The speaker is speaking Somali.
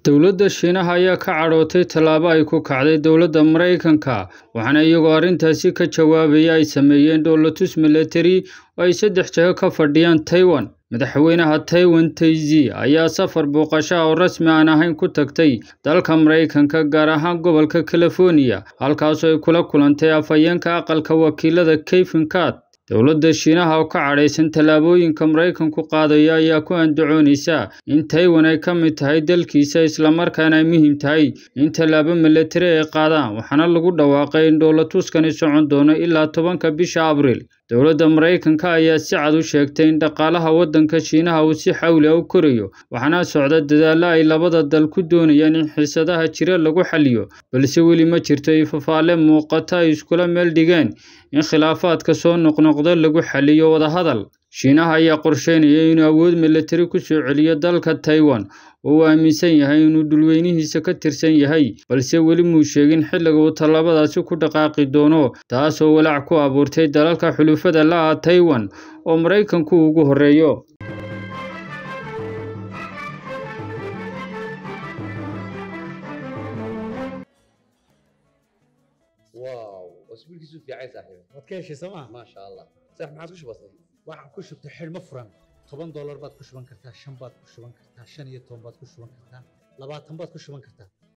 Dowladda Shiinaha ayaa ka cadhootay tallaabo ay ku kacday dowladda Maraykanka waxaana iyagoo arrintaasi ka jawaabaya ay sameeyeen dhoolatus milatari oo ay saddex jeer ka fadhiyaan Taiwan. Madaxweynaha Taiwan Tsai ayaa safar booqasho ah oo rasmi aan ahayn ku tagtay dalka Maraykanka gaar ahaan gobolka California halkaasoo ay kula kulantay afhayeenka aqalka wakiilada Kevin Rudd. Dowladda Shiinaha oo ka cadhaysan tallaabooyinka Maraykanku qaadayo ayaa ku andacoonaysa in Taiwan ay ka mid tahay dalkiisa isla markaana ay muhiim tahay in tallaabo milatari ay qaadaan waxaana lagu dhawaaqay in dhoolatuskani socon doono ilaa tobanka bisha Abriil. Dowladda Maraykanka ayaa si cad u sheegtay in dhaqaalaha waddanka Shiinaha uu si xawli ah u korayo waxaana socda dadaallo ay labada dal ku doonayaan in xiisadaha jira lagu xalliyo balse weli ma jirto ifafaale muuqata ay iskula meel dhigeen in khilaafaadka soo noqnoqda lagu xalliyo wadahadal. Shiinaha ayaa qorsheynaya inuu awood milatari ku soo celiyo dalka Taiwan oo uu aaminsan yahay inuu dhulweynihiisa ka tirsan yahay balse weli muu sheegin xilliga uu tallaabadaasi ku dhaqaaqi doono taasoo walaac ku abuurtay dalalka xulafada la ah Taiwan oo Maraykanku ugu horreeyo. واو اسبوعك في عايز صاحبي waad ka heshay sooma ما شاء الله صح ما عاد وش بصير waxaan ku shubtay xidhmo furan toban doolar baad ku shuban kartaa shan baad ku shuban kartaa shan iyo toban baad ku shuban kartaa labaatan baad ku shuban kartaa